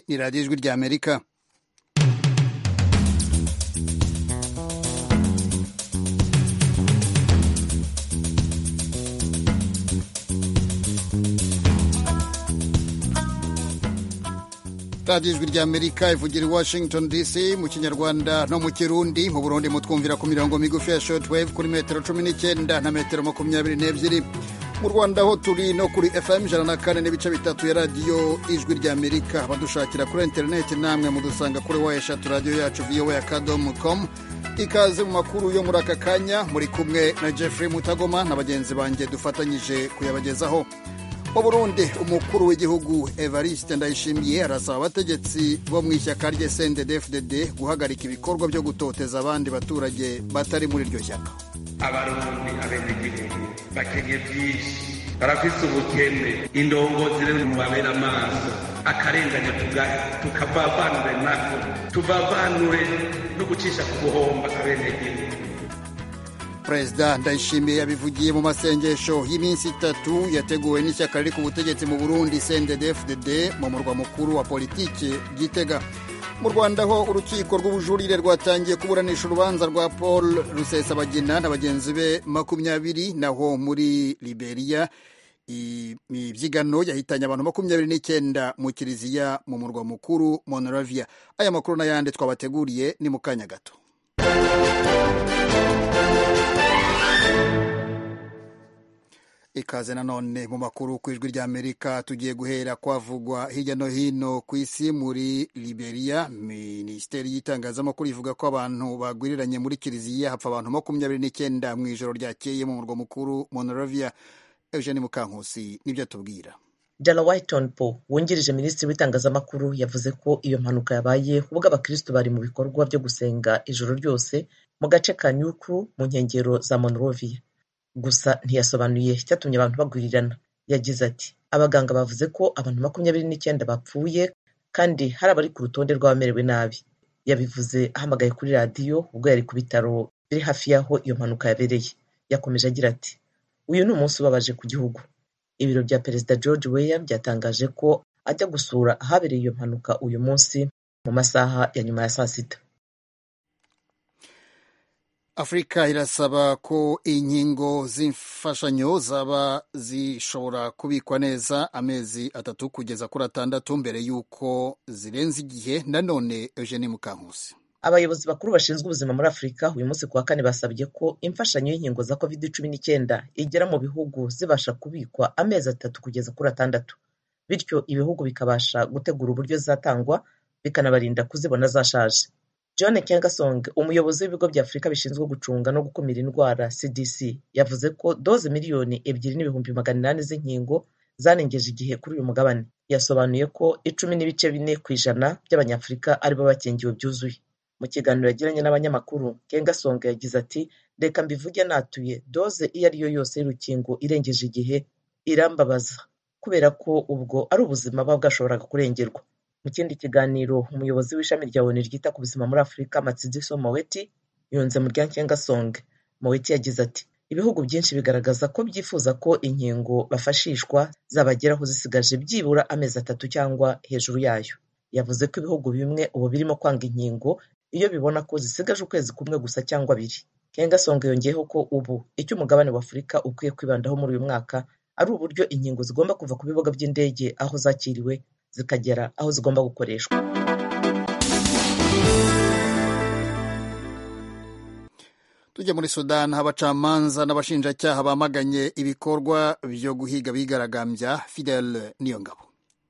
ni radiyo ijwi rya amerika radiyo ijwi rya amerika ivugira i washington dc mu kinyarwanda no mu kirundi mu burundi mutwumvira ku mirongo migufi ya shortwave kuri metero cumi n'icyenda na metero makumyabiri n'ebyiri mu rwanda ho turi no kuri fm ijana na kane n'ibice bitatu ya radiyo ijwi rya amerika abadushakira kuri interineti namwe mudusanga kuri wa eshatu radiyo yacu voa akadomo komu ikaze mu makuru yo muri aka kanya muri kumwe na jeffrey mutagoma na bagenzi banjye dufatanyije kuyabagezaho mu burundi umukuru w'igihugu evariste ndayishimiye arasaba abategetsi bo mu ishyaka rye cnddfdd guhagarika ibikorwa byo gutoteza abandi baturage batari muri iryo shyaka abarundi abenegihugu bakenye byinshi barafise ubukene indongozi rero mubabera amaso akarengane tukavavanure nako tuvavanure no gucisha ku buhomba abenegihugu perezida ndayishimiye yabivugiye mu masengesho y'iminsi itatu yateguwe n'ishyaka riri ku butegetsi mu burundi cnddfdd mu murwa mukuru wa politiki gitega mu rwanda ho urukiko rw'ubujurire rwatangiye kuburanisha urubanza rwa paul rusesabagina na bagenzi be makumyabiri naho muri liberia imibyigano yahitanye abantu makumyabiri n'icyenda mu kiliziya mu murwa mukuru monoravia aya makuru n'ayandi twabateguriye ni mu kanya gato ikaze nanone mu makuru ku ijwi ry'amerika tugiye guhera kwavugwa hirya no hino ku isi muri liberia minisiteri y'itangazamakuru ivuga ko abantu bagwiriranye muri kiliziya hapfa abantu makumyabiri n'icyenda mu ijoro ryakeye mu murwa mukuru monoravia eugene mukankusi nibyo atubwira dala whitonpo wungirije minisitiri w'itangazamakuru yavuze ko iyo mpanuka yabaye ubwo abakristo bari mu bikorwa byo gusenga ijoro ryose mu gace ka nyukuru mu nkengero za monorovia gusa ntiyasobanuye icyatumye abantu bagwirirana yagize ati abaganga bavuze ko abantu makumyabiri n'icyenda bapfuye kandi hari abari ku rutonde rw'abamerewe nabi yabivuze ahamagaye kuri radiyo ubwo yari ku bitaro biri hafi y'aho iyo mpanuka yabereye yakomeje agira ati uyu ni umunsi ubabaje ku gihugu ibiro bya perezida george weya byatangaje ko ajya gusura ahabereye iyo mpanuka uyu munsi mu masaha ya nyuma ya saa sita afurika irasaba ko inkingo z'imfashanyo zaba zishobora kubikwa neza amezi atatu kugeza kuri atandatu mbere y'uko zirenze igihe nanone eugene mukankusi abayobozi bakuru bashinzwe ubuzima muri afurika uyu munsi kuwa kane basabye ko imfashanyo y'inkingo za covid cumi n'icyenda igera mu bihugu zibasha kubikwa amezi atatu kugeza kuri atandatu bityo ibihugu bikabasha gutegura uburyo zatangwa bikanabarinda kuzibona zashaje john kengasong umuyobozi w'ibigo bya afurika bishinzwe gucunga no gukumira indwara cdc yavuze ko doze miliyoni ebyiri n'ibihumbi magana inani z'inkingo zarengeje igihe kuri uyu mugabane yasobanuye ko icumi n'ibice bine ku ijana by'abanyafurika aribo bakingiwe byuzuye mu kiganiro yagiranye n'abanyamakuru kengasong yagize ati reka mbivuge natuye doze iyo ari yo yose y'urukingo irengeje igihe irambabaza kubera ko ubwo ari ubuzima buba bwashoboraga kurengerwa mu kindi kiganiro umuyobozi w'ishami rya onu ryita ku buzima muri afurika matsidiso moweti yunze mu ryankengasonge moweti yagize ati ibihugu byinshi bigaragaza ko byifuza ko inkingo bafashishwa zabageraho zisigaje byibura amezi atatu cyangwa hejuru yayo yavuze ko ibihugu bimwe ubu birimo kwanga inkingo iyo bibona ko zisigaje ukwezi kumwe gusa cyangwa abiri kengasonge yongeyeho ko ubu icyo umugabane wa afurika ukwiye kwibandaho muri uyu mwaka ari uburyo inkingo zigomba kuva ku bibuga by'indege aho zakiriwe zikagera aho zigomba gukoreshwa tujya muri sudani abacamanza n'abashinjacyaha bamaganye ibikorwa byo guhiga bigaragambya fidele niyo ngabo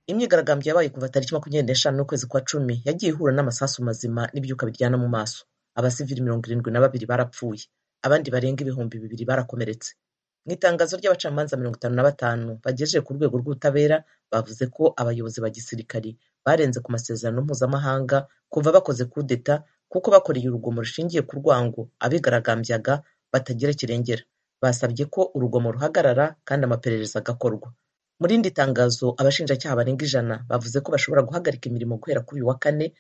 imyigaragambyo yabaye kuva tariki makumyabiri n'eshanu n'ukwezi kwa cumi yagiye ihura n'amasasu mazima n'ibyuka biryana mu maso abasivili mirongo irindwi na babiri barapfuye abandi barenga ibihumbi bibiri barakomeretse mu itangazo ry'abacamanza mirongo itanu na batanu bagejeje ku rwego rw'ubutabera bavuze ko abayobozi ba gisirikari barenze ku masezerano mpuzamahanga kuva bakoze kudeta kuko bakoreye urugomo rushingiye ku rwango abigaragambyaga batagira kirengera basabye ko urugomo ruhagarara kandi amaperereza agakorwa muri indi tangazo abashinjacyaha barenga ijana bavuze ko bashobora guhagarika imirimo guhera kuri uyu wa kane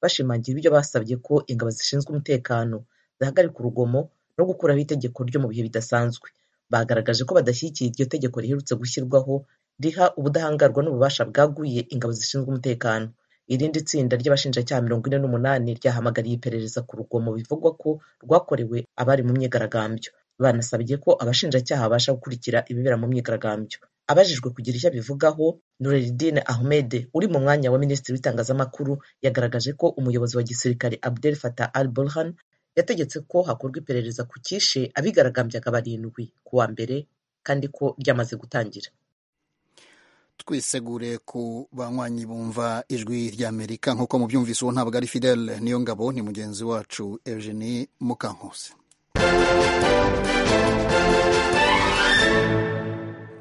bashimangira ibyo basabye ko ingabo zishinzwe umutekano zihagarika urugomo no gukuraho itegeko ryo mu bihe bidasanzwe bagaragaje ko badashyigikiye iryo tegeko riherutse gushyirwaho riha ubudahangarwa n'ububasha bwaguye ingabo zishinzwe umutekano irindi tsinda ry'abashinjacyaha mirongo ine n'umunani ryahamagariye iperereza ku rugomo bivugwa ko rwakorewe abari mu myigaragambyo banasabye ko abashinjacyaha babasha gukurikira ibibera mu myigaragambyo abajijwe kugira icyo abivugaho nureridine ahmed uri mu mwanya wa minisitiri w'itangazamakuru yagaragaje ko umuyobozi wa gisirikare abdel fatah al burhan yategetse ko hakorwa iperereza ku cyishe abigaragambyaga barindwi ku wa mbere kandi ko ryamaze gutangira twisegure ku banywanyi bumva ijwi ry'amerika nk'uko mubyumvise uwo ntabwo ari fidele niyo ngabo ni mugenzi wacu eugenie mukankusi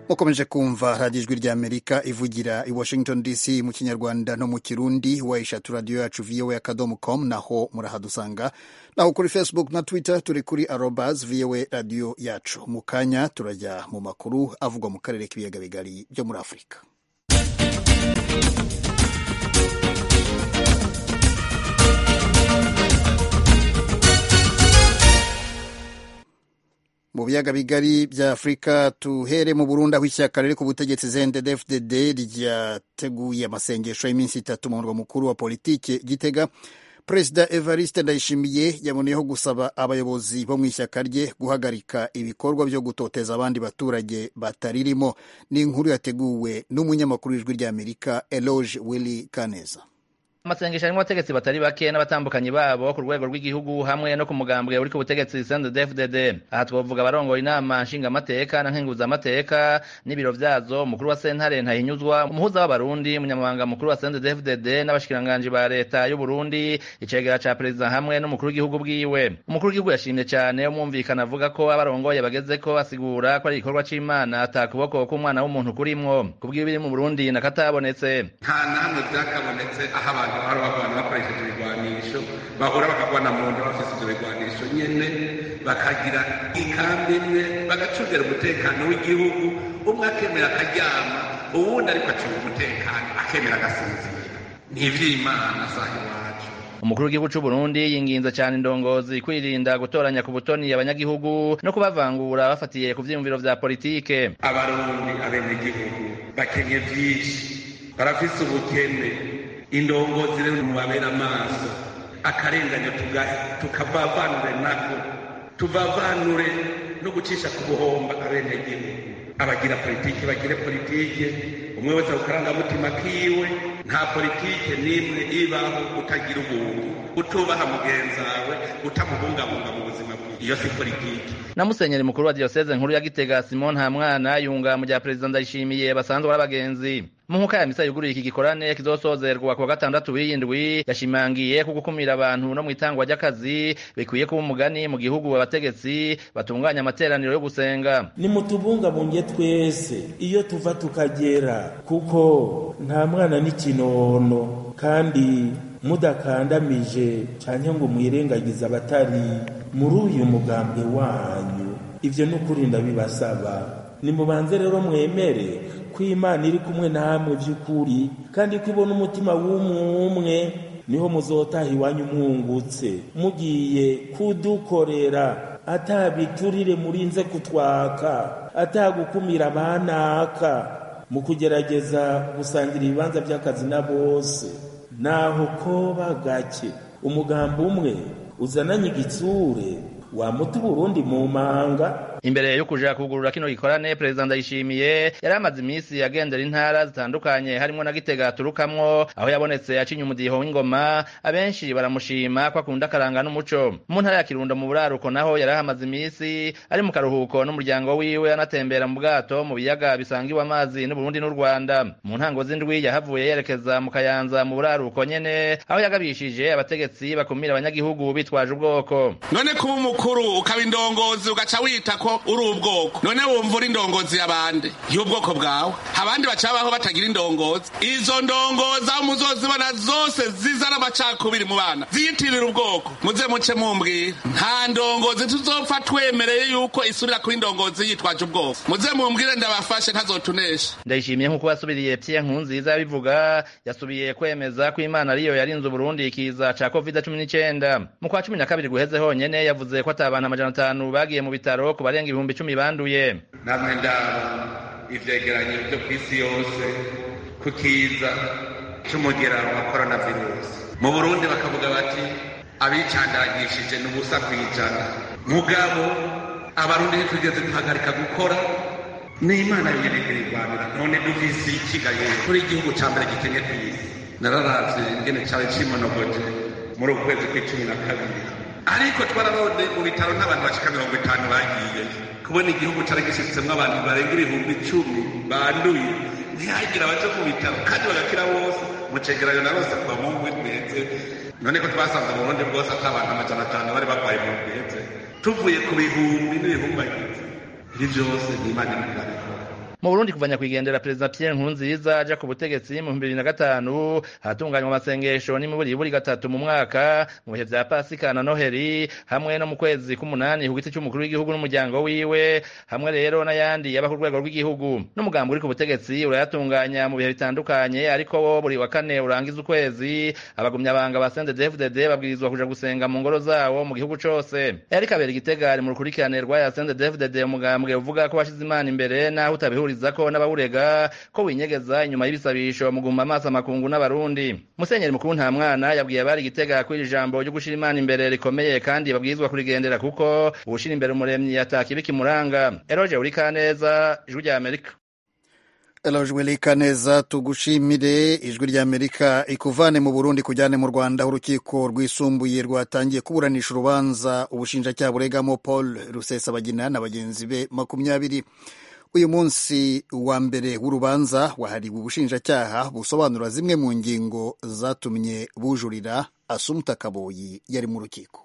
mukomeje kumva radiyo ijwi ry'amerika ivugira i washington dc mu kinyarwanda no mu kirundi wayishatu radiyo yacu voa akadomo com naho murahadusanga naho kuri facebook na twitter turi kuri arobas voa radiyo yacu mu kanya turajya mu makuru avugwa mu karere k'ibiyaga bigari byo muri afurika mu biyaga bigari bya afurika tuhere mu burundi aho ishyaka riri ku butegetsi zndfdd ryateguye amasengesho y'iminsi itatu mu murwa mukuru wa politiki gitega perezida evariste ndayishimiye yaboneyeho gusaba abayobozi bo mu ishyaka rye guhagarika ibikorwa byo gutoteza abandi baturage bataririmo ni inkuru yateguwe n'umunyamakuru w'ijwi ry'amerika eloge willy kaneza amasengesho arimo abategetsi batari bake n'abatandukanye babo ku rwego rw'igihugu hamwe no ku mugambwe uri ku butegetsi sndfdd aha twavuga abarongoye inama nshingamateka na nkenguzamateka n'ibiro byazo umukuru wa sentare ntahinyuzwa umuhuza w'abarundi umunyamabanga mukuru wa sndfdd n'abashikiranganji ba leta y'uburundi icegera ca perezida hamwe n'umukuru w'igihugu bwiwe umukuru w'igihugu yashimye cyane umwumvikana avuga ko abarongoye bagezeko asigura ko ari igikorwa c'imana ata kuboko k'umwana w'umuntu kurimwo kubw'ibiri mu burundi nakatabonetse nta namwe byakabonetse aho abantu hari abantu bakoresheje ibigwanisho bahura bakagwana mu nda bafite ibyo bigwanisho nyine bakagira ikambi imwe bagacungira umutekano w'igihugu umwe akemera akaryama uwundi ariko acunga umutekano akemera agasinzira ni iby'imana saha iwacu umukuru w'igihugu cy'u Burundi yinginze cyane indongozi kwirinda gutoranya ku butoni abanyagihugu no kubavangura bafatiye ku byiyumviro vya politike abarundi abenegihugu bakenye byinshi barafise ubukene indongozi rero mubabera amaso akarenganya tugahe tukavavanure nako tuvavanure no gucisha ku buhomba abenegihugu abagira politiki bagire politiki umwe wese akarangamutima kiwe nta politiki n'imwe ibaho utagira ubuntu utubaha mugenzi wawe utamubungabunga mu buzima bwiwe iyo si politiki na musenyeri mukuru wa diyoseze nkuru ya gitega simon ntamwana yunga mu bya perezida ndayishimiye basanzwe ari abagenzi mu nkuka ya misa yuguruye iki gikorane kizosozerwa kuwa gatandatu w'iyindwi yashimangiye ko gukumira abantu no mu itangwa ry'akazi bikwiye kuba umugani mu gihugu abategetsi batunganya amateraniro yo gusenga nimutubungabunge twese iyo tuva tukagera kuko nta mwana n'ikinono kandi mudakandamije cyangwa ngo mwirengagize abatari muri uyu mugambwe wanyu ibyo ni ukuri ndabibasaba nimubanze rero mwemere ko imana iri kumwe namwe by'ukuri kandi ko ibona umutima w'umwe niho muzotaha iwanyu mwungutse mugiye kudukorera atabiturire murinze kutwaka atagukumira abanaka mu kugerageza gusangira ibibanza by'akazi na bose naho koba gake umugambi umwe uzananye igitsure wamuta uburundi mu manga imbere yo kuja kugurura kino gikorane perezida ndayishimiye yari amaze iminsi agendera intara zitandukanye harimo na gitega aturukamwo aho yabonetse acinye umudiho w'ingoma abenshi baramushima ko akunda akaranga n'umuco mu ntara ya kirundo mu buraruko naho yari ahamaze iminsi ari mu karuhuko n'umuryango wiwe anatembera mu bwato mu biyaga bisangiwe amazi n'uburundi n'u rwanda mu ntango z'indwi yahavuye yerekeza mu kayanza mu buraruko nyene aho yagabishije abategetsi bakumira abanyagihugu bitwaje ubwoko none kuba umukuru ukaba indongozi ugaca wita ko uri ubwoko none wumva uri indongozi y'abandi y'ubwoko bwawe abandi bacabaho batagira indongozi izo ndongozi aho muzozibona zose zizana amacakubiri mu bana ziyitirira ubwoko muze muce mumbwira nta ndongozi tuzopfa twemereye yuko isubira kuba indongozi yitwaje ubwoko muze mumbwire ndabafashe ntazotuneshe ndayishimiye nk'uko wasubiriye pye nkunziza yabivuga yasubiye kwemeza ko imana ariyo yarinze uburundi ikiza ca covid cumi n'icyenda mu kwa cumi na kabiri guheze honyene yavuze ko atabantu amajana atanu bagiye mu bitaro ku barenga barenga ibihumbi icumi banduye namwe ndaba ivyegeranyo byo ku isi yose kukiza cy'umugera wa korona virusi mu burundi bakavuga bati abicandagishije ni ubusa ku ijana mugabo abarundi ntitugeze duhagarika gukora ni imana yonyine kuyirwanira none duvise ikigaye kuri igihugu cya mbere gikennye ku isi nararavye ingene cyawe cimonogoje muri uku kwezi kw'icumi na kabiri ariko twararonde mu bitaro n'abantu bashika mirongo itanu bagiye kubona igihugu cari gishitsemwo abantu barenga ibihumbi icumi banduye ntihagira abaje mu bitaro kandi bagakira bose mucegeranyo na bose kuva mu ngwi twese none ko twasanze mu burundi bwose ata abantu amajana atanu bari barwaye mu twese tuvuye ku bihumbi n'ibihumbi bagize ibi byose ni imana iriko irabikora mu burundi kuvanya kwigendera perezida pierre nkurunziza aja ku butegetsi mu bibiri na gatanu hatunganywa amasengesho n'imiburiburi gatatu mu mwaka mu bihe vya pasika na noheli hamwe no mu kwezi k'umunani ku giti cy'umukuru w'igihugu n'umuryango wiwe hamwe rero n'ayandi yaba ku rwego rw'igihugu n'umugambi uri ku butegetsi urayatunganya mu bihe bitandukanye ariko wo buri wa kane urangiza ukwezi abagumyabanga ba sendedefudede babwirizwa kuja gusenga mu ngoro zabo mu gihugu cose erika abera igitega ari mu rukurikirane rw'aya sendedefudede umugambwe uvuga ko bashize imana imbere n'aho utabihuriza ashikiriza ko n'abawurega ko winyegeza inyuma y'ibisabisho mugumba amaso amakungu n'abarundi musenyeri mukuru nta mwana yabwiye abari gitega ko iri jambo ryo gushira imana imbere rikomeye kandi babwirizwa kurigendera kuko uwushira imbere umuremyi ataka ibikimuranga eroje urikaneza ijwi rya amerika elojwe likaneza tugushimire ijwi ry'amerika ikuvane mu burundi kujyane mu rwanda aho urukiko rwisumbuye rwatangiye kuburanisha urubanza ubushinjacyaha buregamo paul rusesabagina na bagenzi be makumyabiri uyu munsi wa mbere w'urubanza wahariwe ubushinjacyaha busobanura zimwe mu ngingo zatumye bujurira asumuta kaboyi yari mu rukiko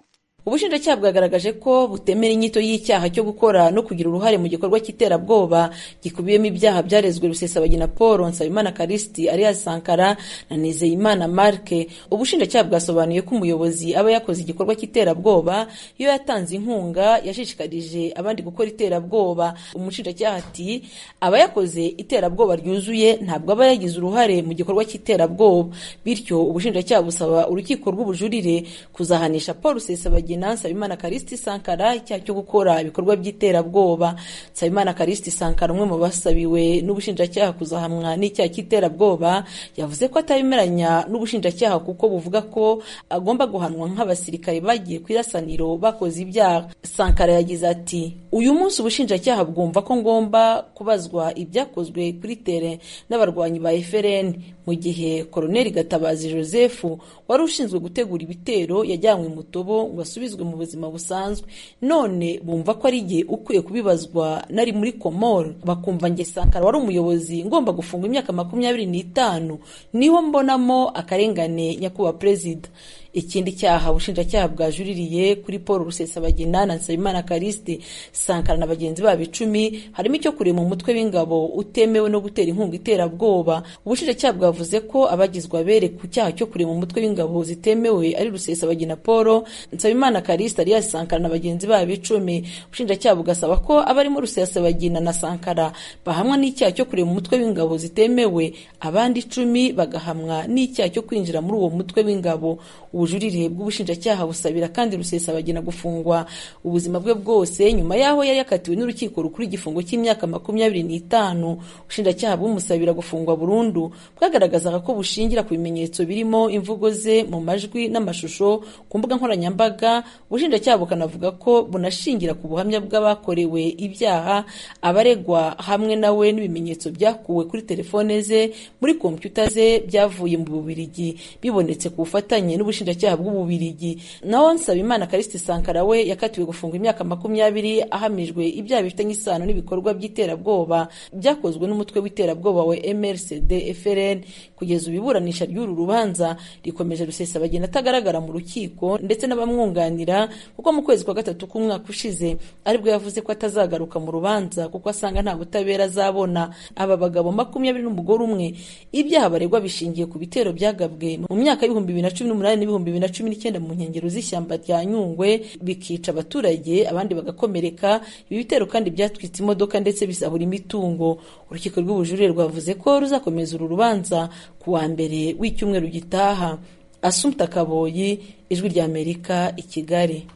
ubushinjacyaha bwagaragaje ko butemera inyito y'icyaha cyo gukora no kugira uruhare mu gikorwa cy'iterabwoba gikubiyemo ibyaha byarezwe rusesabagina paul nsabimana karisiti alias sankara na nizeyimana marke ubushinjacyaha bwasobanuye ko umuyobozi aba yakoze igikorwa cy'iterabwoba iyo yatanze inkunga yashishikarije abandi gukora iterabwoba umushinjacyaha ati aba yakoze iterabwoba ryuzuye ntabwo aba yagize uruhare mu gikorwa cy'iterabwoba bityo ubushinjacyaha busaba urukiko rw'ubujurire kuzahanisha paul rusesabagina bagina nsabimana karisiti sankara icyaha cyo gukora ibikorwa by'iterabwoba nsabimana karisiti sankara umwe mu basabiwe n'ubushinjacyaha kuzahamwa n'icyaha cy'iterabwoba yavuze ko atabemeranya n'ubushinjacyaha kuko buvuga ko agomba guhanwa nk'abasirikare bagiye ku irasaniro bakoze ibyaha sankara yagize ati uyu munsi ubushinjacyaha bwumva ko ngomba kubazwa ibyakozwe kuri tere n'abarwanyi ba efereni mu gihe koroneli gatabazi joseph wari ushinzwe gutegura ibitero yajyanywe mu tobo ngo asubizwe mu buzima busanzwe none bumva ko ari igihe ukwiye kubibazwa nari muri komoro bakumva nge sankara wari umuyobozi ngomba gufungwa imyaka makumyabiri n'itanu niho mbonamo akarengane nyakubahwa perezida ikindi cyaha ubushinjacyaha bwajuririye kuri paul rusesabagina na nsabimana karisite sankara na bagenzi babo icumi harimo icyo kurema umutwe w'ingabo utemewe no gutera inkunga iterabwoba ubushinjacyaha bwavuze ko abagizwe abere ku cyaha cyo kurema umutwe w'ingabo zitemewe ari rusesabagina paul nsabimana karisite alias sankara na bagenzi babo icumi ubushinjacyaha bugasaba ko abarimo rusesabagina na sankara bahamwa n'icyaha cyo kurema umutwe w'ingabo zitemewe abandi icumi bagahamwa n'icyaha cyo kwinjira muri uwo mutwe w'ingabo ubujurire bw'ubushinjacyaha busabira kandi rusesabagina gufungwa ubuzima bwe bwose nyuma y'aho yari yakatiwe n'urukiko rukuru igifungo cy'imyaka makumyabiri n'itanu ubushinjacyaha bumusabira gufungwa burundu bwagaragazaga ko bushingira ku bimenyetso birimo imvugo ze mu majwi n'amashusho ku mbuga nkoranyambaga ubushinjacyaha bukanavuga ko bunashingira ku buhamya bw'abakorewe ibyaha abaregwa hamwe nawe n'ibimenyetso byakuwe kuri telefone ze muri kompyuta ze byavuye mu bubirigi bibonetse ku bufatanye n'ubushinjacyaha ubushinjacyaha bw'ububirigi naho nsabimana karisiti sankara we yakatiwe gufungwa imyaka makumyabiri ahamijwe ibyaha bifitanye isano n'ibikorwa by'iterabwoba byakozwe n'umutwe w'iterabwoba wa mrcd frn kugeza ubiburanisha ry'uru rubanza rikomeje rusesabagina atagaragara mu rukiko ndetse n'abamwunganira kuko mu kwezi kwa gatatu k'umwaka ushize aribwo yavuze ko atazagaruka mu rubanza kuko asanga nta butabera azabona aba bagabo makumyabiri n'umugore umwe ibyaha baregwa bishingiye ku bitero byagabwe mu myaka y'ibihumbi bibiri na cumi n'umunani n'ibihumbi bibiri na cumi n'icyenda mu nkengero z'ishyamba rya nyungwe bikica abaturage abandi bagakomereka ibi bitero kandi byatwitse imodoka ndetse bisahura imitungo urukiko rw'ubujurire rwavuze ko ruzakomeza uru rubanza ku wa mbere w'icyumweru gitaha asumta kaboyi ijwi ry'amerika i kigali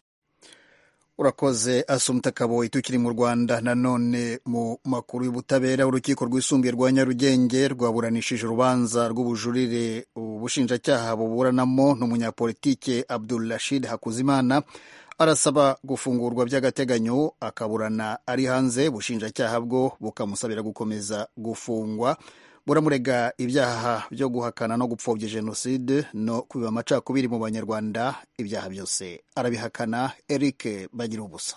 urakoze asumutakaboyi tukiri mu rwanda nanone mu makuru y'ubutabera urukiko rwisumbuye rwa nyarugenge rwaburanishije urubanza rw'ubujurire ubushinjacyaha buburanamo n'umunyapolitike abdul rashid hakuzimana arasaba gufungurwa by'agateganyo akaburana ari hanze ubushinjacyaha bwo bukamusabira gukomeza gufungwa buramurega ibyaha byo guhakana no gupfobya jenoside no kubiba amacakubiri mu banyarwanda ibyaha byose arabihakana eric bagira ubusa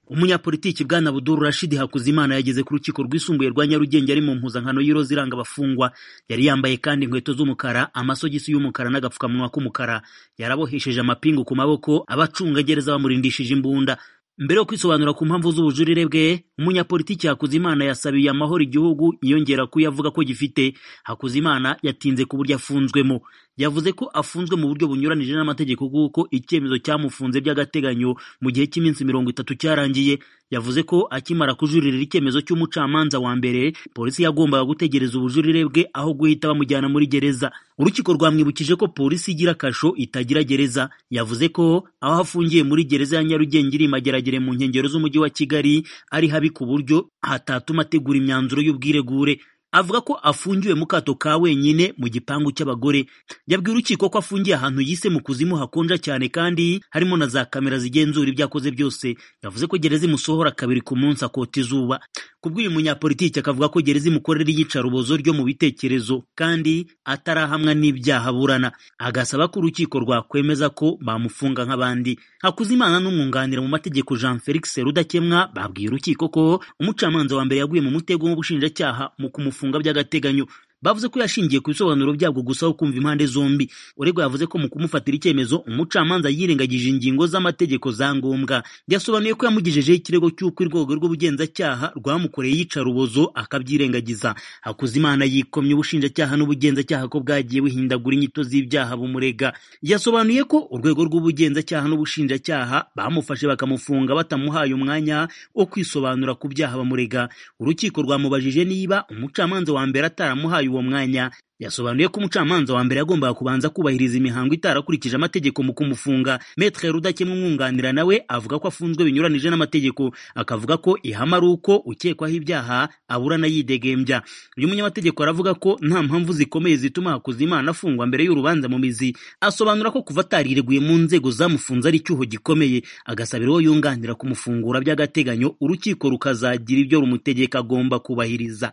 umunyapolitiki bwana buduru rashidi hakuzimana yageze ku rukiko rwisumbuye rwa nyarugenge ari mu mpuzankano y'iroza iranga abafungwa yari yambaye kandi inkweto z'umukara amasogisi y'umukara n'agapfukamunwa k'umukara yarabohesheje amapingu ku maboko abacungagereza bamurindishije imbunda mbere yo kwisobanura ku mpamvu z'ubujurire bwe umunyapolitiki hakuzimana yasabiye amahoro igihugu yiyongera ko yavuga ko gifite hakuzimana yatinze ku buryo afunzwemo yavuze ko afunzwe mu buryo bunyuranije n'amategeko kuko icyemezo cyamufunze by'agateganyo mu gihe cy'iminsi mirongo itatu cyarangiye yavuze ko akimara kujuririra icyemezo cy'umucamanza wa mbere polisi yagombaga gutegereza ubujurire bwe aho guhita bamujyana muri gereza urukiko rwamwibukije ko polisi igira kasho itagira gereza yavuze ko aho afungiye muri gereza ya nyarugenge iri mageragere mu nkengero z'umujyi wa kigali ari habi ku buryo hatatuma ategura imyanzuro y'ubwiregure avuga ko afungiwe mu kato ka wenyine mu gipangu cy'abagore yabwiye urukiko ko afungiye ahantu yise mu kuzimu hakonja cyane kandi harimo na za kamera zigenzura ibyo akoze byose yavuze ko gereza imusohora kabiri ku munsi akota izuba ku bw'uyu munyapolitiki akavuga ko gereza imukorera iyicarubozo ryo mu bitekerezo kandi atarahamwa n'ibyaha burana agasaba ko urukiko rwakwemeza ko bamufunga nk'abandi hakuzimana n'umwunganira mu mategeko jean felix rudakemwa babwiye urukiko ko umucamanza wa mbere yaguye mu mutego w'ubushinjacyaha mu kumufunga gufunga by'agateganyo bavuze ko yashingiye ku bisobanuro byabwo gusa aho kumva impande zombi uregwa yavuze ko mu kumufatira icyemezo umucamanza yirengagije ingingo z'amategeko za ngombwa yasobanuye ko yamugejejeho ikirego cy'uko urwego rw'ubugenzacyaha rwamukoreye iyicarubozo akabyirengagiza hakuzimana yikomye ubushinjacyaha n'ubugenzacyaha ko bwagiye buhindagura inyito z'ibyaha bumurega yasobanuye ko urwego rw'ubugenzacyaha n'ubushinjacyaha bamufashe bakamufunga batamuhaye umwanya wo kwisobanura ku byaha bamurega urukiko rwamubajije niba umucamanza wa mbere ataramuhaye uwo mwanya yasobanuye ko umucamanza wa mbere yagombaga kubanza kubahiriza imihango itarakurikije amategeko mu kumufunga metre rudakemwa umwunganira nawe avuga ko afunzwe binyuranije n'amategeko akavuga ko ihama ari uko ukekwaho ibyaha aburana yidegembya uyu munyamategeko aravuga ko nta mpamvu zikomeye zituma hakuzimana afungwa mbere y'urubanza mu mizi asobanura ko kuva atarireguye mu nzego zamufunze ari icyuho gikomeye agasabira uwo yunganira kumufungura by'agateganyo urukiko rukazagira ibyo rumutegeka agomba kubahiriza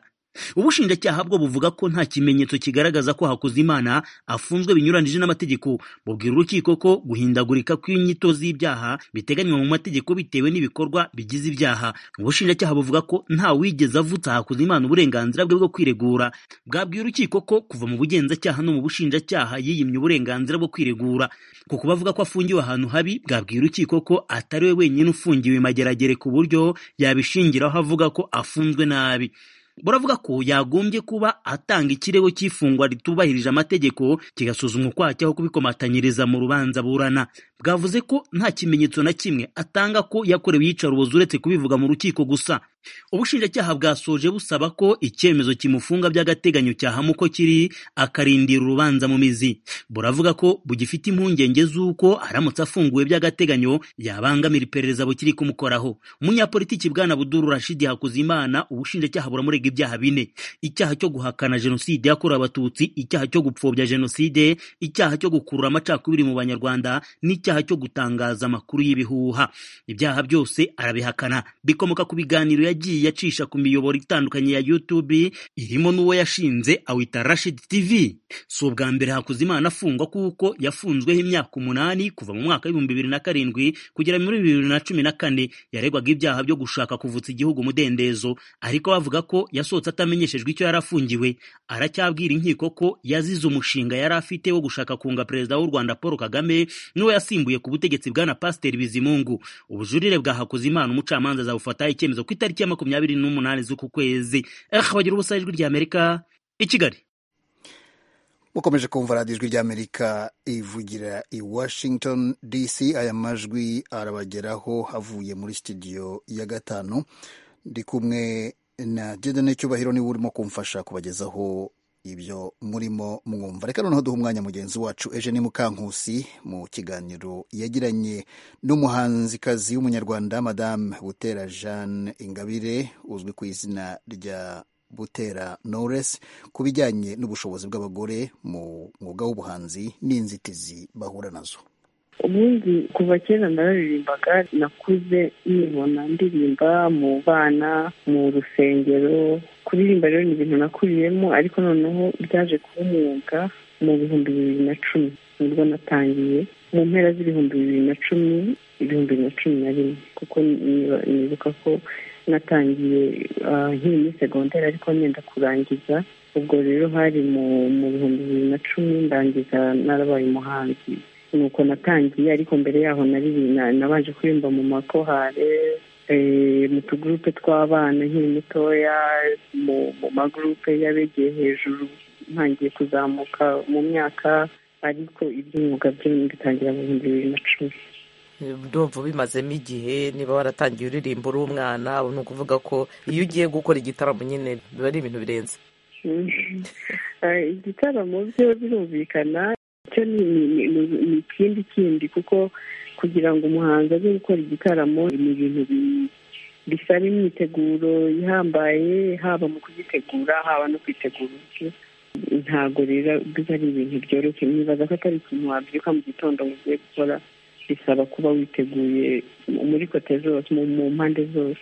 ubushinjacyaha bwo buvuga ko nta kimenyetso kigaragaza ko hakuzimana afunzwe binyuranije n'amategeko bubwira urukiko ko guhindagurika kw'inyito z'ibyaha biteganywa mu mategeko bitewe n'ibikorwa bigize ibyaha ubushinjacyaha buvuga ko nta wigeze avutsa hakuzimana uburenganzira bwe bwo kwiregura bwabwiye urukiko ko kuva mu bugenzacyaha no mu bushinjacyaha yiyimye uburenganzira bwo kwiregura ku kuba avuga ko afungiwe ahantu habi bwabwiye urukiko ko atari we wenyine ufungiwe mageragere ku buryo yabishingiraho avuga ko afunzwe nabi buravuga ko yagombye kuba atanga ikirego cy'ifungwa ritubahirije amategeko kigasuzumwa ukwacyaho kubikomatanyiriza mu rubanza burana bwavuze ko nta kimenyetso na kimwe atanga ko yakorewe iyicarubozo uretse kubivuga mu rukiko gusa ubushinjacyaha bwasoje busaba ko icyemezo kimufunga by'agateganyo cyahama uko kiri akarindira urubanza mu mizi buravuga ko bugifite impungenge z'uko aramutse afunguwe by'agateganyo yabangamira iperereza bukiri kumukoraho umunyapolitiki bwana buduru rashidi hakuzimana ubushinjacyaha buramurega ibyaha bine icyaha cyo guhakana jenoside yakorewe abatutsi icyaha cyo gupfobya jenoside icyaha cyo gukurura amacakubiri mu banyarwanda n'icyaha cyo gutangaza amakuru y'ibihuha ibyaha byose arabihakana bikomoka ku biganiro yagiye acisha ku miyoboro itandukanye ya YouTube irimo n'uwo yashinze awita Rashid TV si ubwa mbere Hakuzimana afungwa kuko yafunzweho imyaka umunani kuva mu mwaka w'ibihumbi bibiri na karindwi kugera muri bibiri na cumi na kane yaregwaga ibyaha byo gushaka kuvutsa igihugu umudendezo ariko bavuga ko yasohotse atamenyeshejwe icyo yari afungiwe aracyabwira inkiko ko yazize umushinga yari afite wo gushaka kunga perezida w'u Rwanda Paul Kagame n'uwo yasimbuye ku butegetsi bwana Pasiteri Bizimungu ubujurire bwa Hakuzimana umucamanza azabufataho icyemezo ku itariki ya makumyabiri n'umunani z'uku kwezi ehe bagira ubusa ijwi ry'amerika i kigali mukomeje kumva radiyo ijwi ry'amerika ivugira i washington dc aya majwi arabageraho avuye muri sitidiyo ya gatanu ndi kumwe na dedane cyubahiro niwe urimo kumfasha kubagezaho ibyo murimo mwumva reka noneho duha umwanya mugenzi wacu eje ni mukankusi mu kiganiro yagiranye n'umuhanzikazi w'umunyarwanda madamu butera jeanne ingabire uzwi ku izina rya butera noresi ku bijyanye n'ubushobozi bw'abagore mu mwuga w'ubuhanzi n'inzitizi bahura nazo ubundi kuva kera nararirimbaga nakuze nibona ndirimba mu bana mu rusengero kuririmba rero ni ibintu nakuriyemo ariko noneho byaje kuba umwuga mu bihumbi bibiri na cumi nibwo natangiye mu mpera z'ibihumbi bibiri na cumi ibihumbi bibiri na cumi na rimwe kuko nibuka ko natangiye nkiri muri segonderi ariko nyenda kurangiza ubwo rero hari mu bihumbi bibiri na cumi ndangiza narabaye umuhanzi nuko natangiye ariko mbere yaho nari nabanje kuririmba mu makohare mu tugurupe tw'abana nkiri mutoya mu magurupe y'abegeye hejuru ntangiye kuzamuka mu myaka ariko iby'umwuga byo bitangira mu bihumbi bibiri na cumi ndumva bimazemo igihe niba waratangiye uririmba uri umwana ni ukuvuga ko iyo ugiye gukora igitaramo nyine biba ari ibintu birenze igitaramo byo birumvikana cyo ni ikindi kindi kuko kugira ngo umuhanzi aze gukora igitaramo ni ibintu bisaba imyiteguro ihambaye haba mu kugitegura haba no kwitegura ntabwo rero biba ari ibintu byoroshye nibaza ko atari ikintu wabyuka mu gitondo ngo ugiye gukora bisaba kuba witeguye muri kote zose mu mpande zose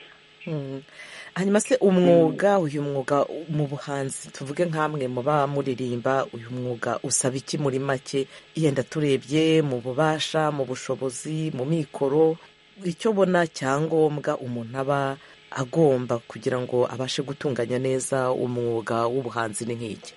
hanyuma se umwuga uyu mwuga mu buhanzi tuvuge nk'amwe muba muririmba uyu mwuga usaba iki muri make yenda turebye mu bubasha mu bushobozi mu mikoro icyo ubona cyangombwa umuntu aba agomba kugira ngo abashe gutunganya neza umwuga w'ubuhanzi ni nk'iki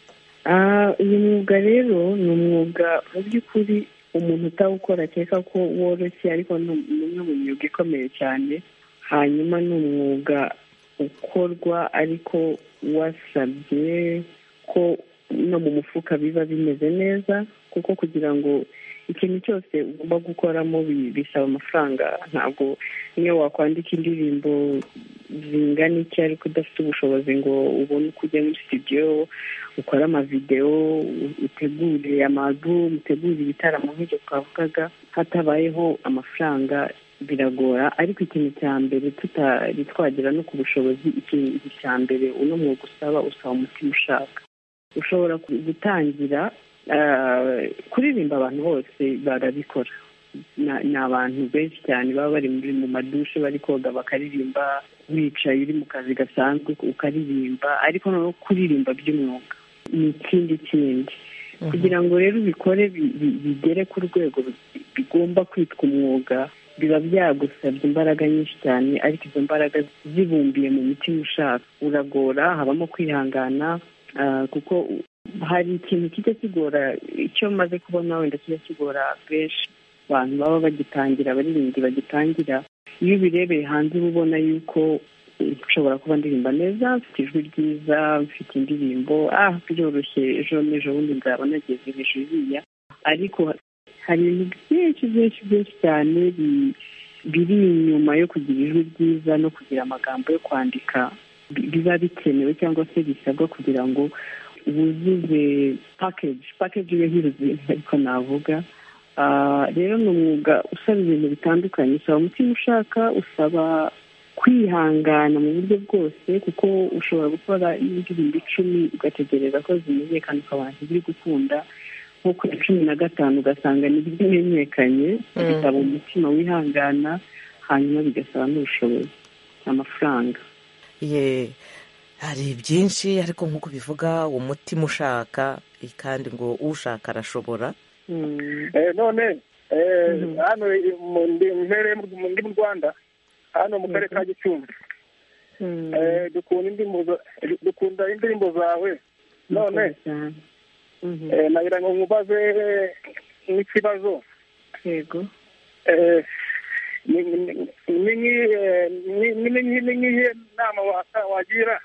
uyu mwuga rero ni umwuga mu by'ukuri umuntu utawukora akeka ko woroshye ariko ni umwe mu myuga ikomeye cyane hanyuma ni umwuga ukorwa ariko wasabye ko no mu mufuka biba bimeze neza kuko kugira ngo ikintu cyose ugomba gukoramo bisaba amafaranga ntabwo niyo wakwandika indirimbo zingana iki ariko udafite ubushobozi ngo ubone uko ujya muri studio ukore amavidewo utegure amadumu utegure ibitaramo nk'ibyo twavugaga hatabayeho amafaranga biragora ariko ikintu cya mbere tutari twagera no ku bushobozi ikintu cya mbere uno mwuga usaba usaba umutima ushaka ushobora gutangira kuririmba abantu bose barabikora ni abantu benshi cyane baba bari mu madushe bari koga bakaririmba wicaye uri mu kazi gasanzwe ukaririmba ariko noneho kuririmba by'umwuga ni ikindi kindi kugira ngo rero ubikore bigere ku rwego bigomba kwitwa umwuga biba byagusabye imbaraga nyinshi cyane ariko izo mbaraga zibumbiye mu mitima ushaka uragora habamo kwihangana kuko hari ikintu kijya kigora icyo maze kubona wenda kijya kigora benshi abantu baba bagitangira abaririmbyi bagitangira iyo ubirebeye hanze uba ubona yuko nshobora kuba ndirimba neza mfite ijwi ryiza mfite indirimbo ah byoroshye ejo n'ejo bundi nzaba nageze hejuru iriya ariko hari ibintu byinshi byinshi byinshi cyane biri inyuma yo kugira ijwi ryiza no kugira amagambo yo kwandika biba bikenewe cyangwa se bisabwa kugira ngo wuzuze pakeji pakeji yo hiruzuyemo ariko navuga rero ni umwuga usaba ibintu bitandukanye usaba umutima ushaka usaba kwihangana mu buryo bwose kuko ushobora gukora indirimbo icumi ugategereza ko zimenyekana ukabona ziri gukunda nko ku ya cumi na gatanu ugasanga ntibimenyekanye bisaba umutima wihangana hanyuma bigasaba n'ubushobozi amafaranga hari byinshi ariko nk'uko bivuga umutima ushaka kandi ngo ushaka arashobora none hano ndi mu rwanda hano mu karere ka gicumbi dukunda indirimbo zawe none nagira ngo nkubaze n'ikibazo yego ni nk'iyihe nama wagira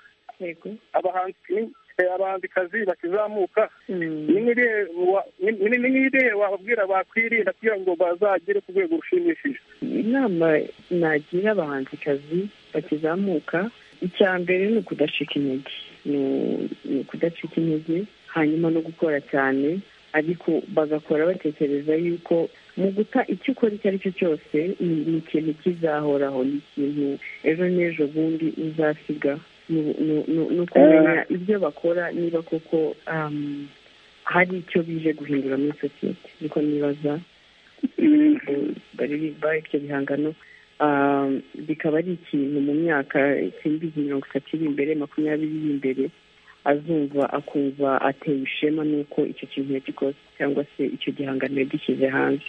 abahanzikazi bakizamuka ni nk'irihe wababwira bakwirinda kugira ngo bazagere ku rwego rushimishije inama nagira abahanzikazi bakizamuka icya mbere ni ukudacika intege ni ukudacika intege hanyuma no gukora cyane ariko bagakora batekereza yuko mu guta icyo ukora icyo ari cyo cyose ni ni ikintu kizahoraho ni ikintu ejo n'ejo bundi uzasiga Ni- ni- ni- ni ukumenya ibyo bakora niba koko um, hari icyo bije guhindura muri sosiyete niko nibaza baririmba ibyo bihangano um, bikaba ari ikintu mu myaka ikindi mirongo itatu iri imbere makumyabiri iri imbere azumva akumva atewe ishema n'uko icyo kintu yagikoze cyangwa se icyo gihangano yagishyize hanze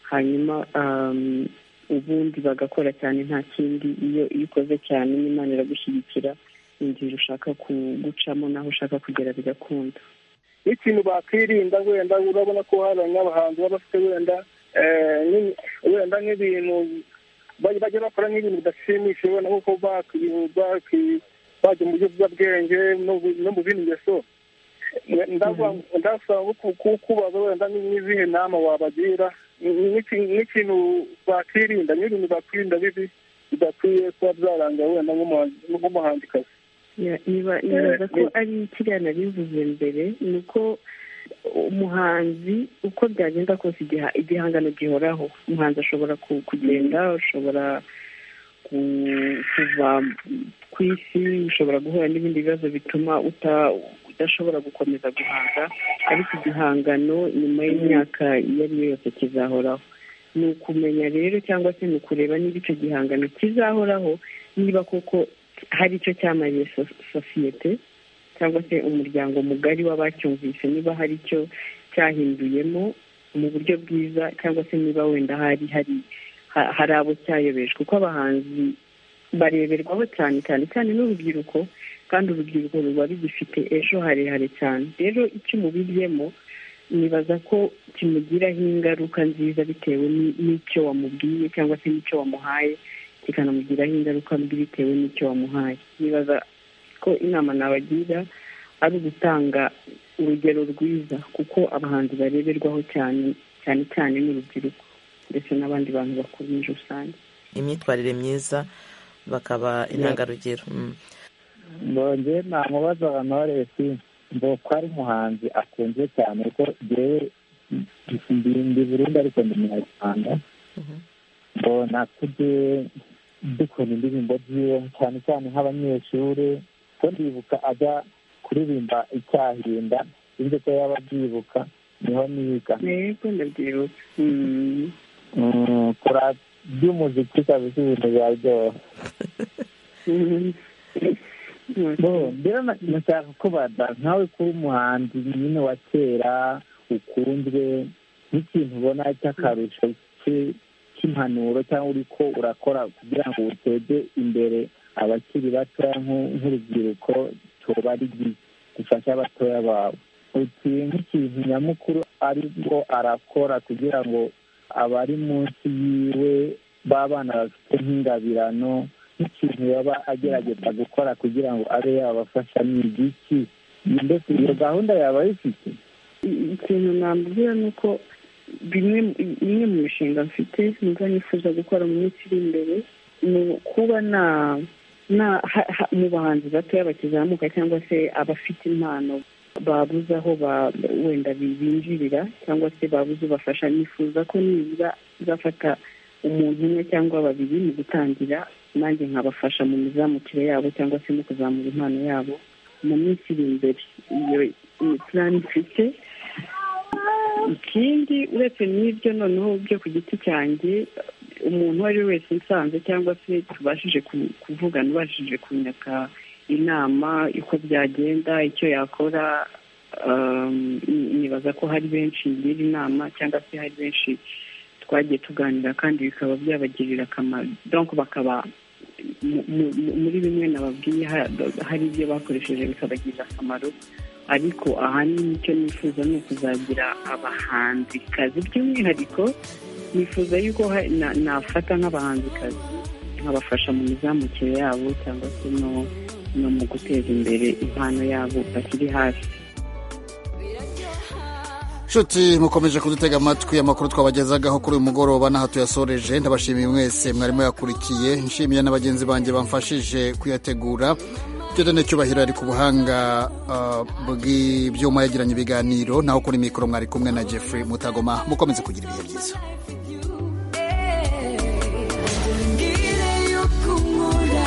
hanyuma um, ubundi bagakora cyane nta kindi iyo iyo ukoze cyane n'imana iragushyigikira inzira ushaka ku- gucamo n'aho ushaka kugera bigakunda n'ikintu bakwirinda wenda urabona ko hari nk'abahanzi baba bafite wenda eh, nk'i- wenda nk'ibintu bajya bajya bakora nk'ibintu bidashimisha wenda nkuko baki- baki- bajya mu by'ubwenge no mu- no mu bindi ngeso ndavuga ndasaba ngo ku- ku- kubaza wenda ni- n'izihe nama wabagira Ni- n'iki- n'ikintu bakwirinda n'ibintu bakwirinda bibi bidakwiye kuba byaranga wenda nk'umuhanzi- nk'umuhanzikazi Ya, niba- nibaza ko ari kiriya nabivuze mbere ni uko umuhanzi uko byagenda kose igiha- igihangano gihoraho umuhanzi ashobora ku- kugenda ashobora ku- kuva ku isi ushobora guhura n'ibindi bibazo bituma uta- udashobora gukomeza guhanga ariko igihangano nyuma y'imyaka iyo ari yo yose kizahoraho ni ukumenya rero cyangwa se ni ukureba niba icyo gihangano kizahoraho niba koko hari icyo cyamariye so- sosiyete cyangwa se umuryango mugari w'abacyumvise niba hari icyo cyahinduyemo mu buryo bwiza cyangwa se niba wenda hari hari ha- hari abo cyayobeje kuko abahanzi bareberwaho cyane cyane cyane n'urubyiruko kandi urubyiruko ruba rugifite ejo harehare cyane rero icyo umubiryemo nibaza ko kimugiraho ingaruka nziza bitewe ni- n'icyo wamubwiye cyangwa se n'icyo wamuhaye kikanamugiraho ingaruka mbi bitewe n'icyo wamuhaye nibaza ko inama nabagira ari ugutanga urugero rwiza kuko abahanzi bareberwaho cyane cyane cyane n'urubyiruko ndetse n'abandi bantu bakuru muri rusange imyitwarire myiza bakaba intangarugero Mm. mbonye namubaza banore si mbo ko ari umuhanzi akunzwe cyane kuko ngewe ndi burundu ariko ndi munyarwanda ngo nakujye dukunda indirimbo ziwe cyane cyane nk'abanyeshuri ko ndibuka ajya kuririmba icyahinda sinzi ko yaba abyibuka niho niga yego ndabyibuka Mm, kora by'umuziki kabisa ibintu biraryoha Bo, mbere na- nashaka kubaza nkawe kuba umuhanzi nyine wa kera ukunzwe nk'ikintu ubona cy'akarusho ki- cy'impanuro cyangwa uri ko urakora kugira ngo uteze imbere abakiri batoya nk'u- nk'urubyiruko cyoba ari iki gufasha abatoya bawe uti nk'ikintu nyamukuru aribwo arakora kugira ngo abari munsi yiwe b'abana bafite nk'ingabirano nk'ikintu yaba agerageza gukora kugira ngo abe yabafasha ni igiki mbese iyo gahunda yaba ayifite I- ikintu nambwira ni uko bimwe imwe mu mishinga mfite numva nifuza gukora mu minsi iri imbere ni kuba na na ha- ha- mu bahanzi batoya bakizamuka cyangwa se abafite impano babuze aho ba- wenda bi- binjirira cyangwa se babuze ubafasha nifuza ko nibura nzafata umuntu umwe cyangwa babiri mu gutangira nanjye nkabafasha mu mizamukire yabo cyangwa se mu kuzamura impano yabo mu minsi iri imbere iyo ni plan mfite ikindi uretse n'ibyo noneho byo ku giti cyanjye umuntu uwo ari we wese nsanze cyangwa se tubashije ku- kuvugana ubashije kunyaka inama uko byagenda icyo yakora um, ni- nibaza ko hari benshi ngira inama cyangwa se hari benshi twagiye tuganira kandi bikaba byabagirira akamaro donc bakaba mu- mu- mu- muri bimwe nababwiye ha- hari ibyo bakoresheje bikabagirira akamaro ariko ahanini icyo nifuza ni ukuzagira abahanzikazi by'umwihariko nifuza yuko ha- na- nafata nk'abahanzikazi nkabafasha mu mizamukire yabo cyangwa se no- no mu guteza imbere impano yabo bakiri hasi nshuti mukomeje kudutega amatwi amakuru twabagezagaho kuri uyu mugoroba n'aha tuyasoreje ndabashimiye mwese mwarimo yakurikiye nshimiye na bagenzi banjye bamfashije kuyategura Jodane Cyubahiro ari ku buhanga uh, bw'ibyuma yagiranye ibiganiro naho kuri mikoro mwari kumwe na Jeffrey Mutagoma mukomeze kugira ibihe byiza